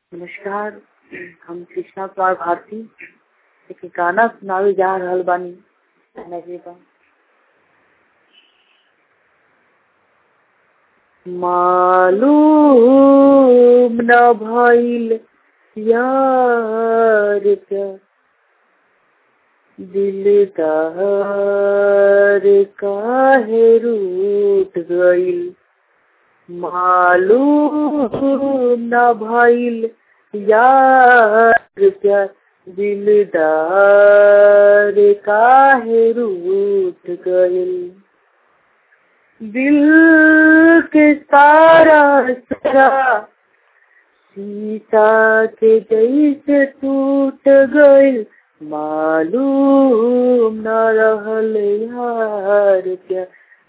नमस्कार हम कृष्णा कुमार भारती एक गाना सुनावे जा रहल बानी नजरे बा मालूम न भइल यार क्या दिलदार काहे रूठ गइल मालूम न भइल यार क्या दिलदार काहे रूठ गइल दिल के सारा सारा सीता के जैसे टूट गइल मालूम न रहल यार क्या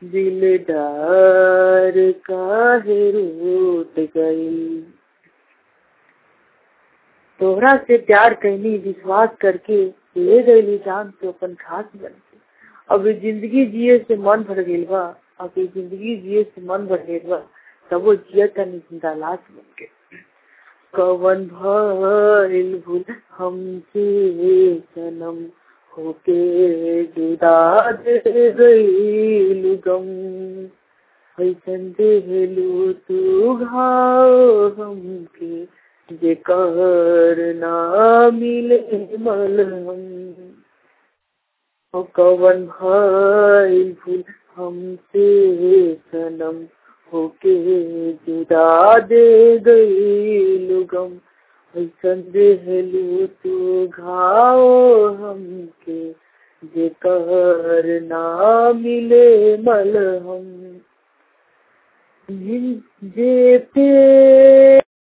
दिलदार काहे रूठ गइल तोहरा से प्यार कैनी विश्वास करके ले गई जान तो अपन खास बन के अब जिंदगी जिए से मन भर गइल बा अब जिंदगी जिए से मन भर गइल बा तब वो जिया तनी जिंदा लाश बन के कवन भइल भूल हमसे सनम होके जुदा दे गइल गम ऐसन देहलू तू घाव हमके जेकर ना मिले मलहम ओ कवन भइल भूल हमसे सनम होके जुदा दे गइल गम ऐसन देहलू तू घाव हमके जेकर ना मिले मलहम जे पे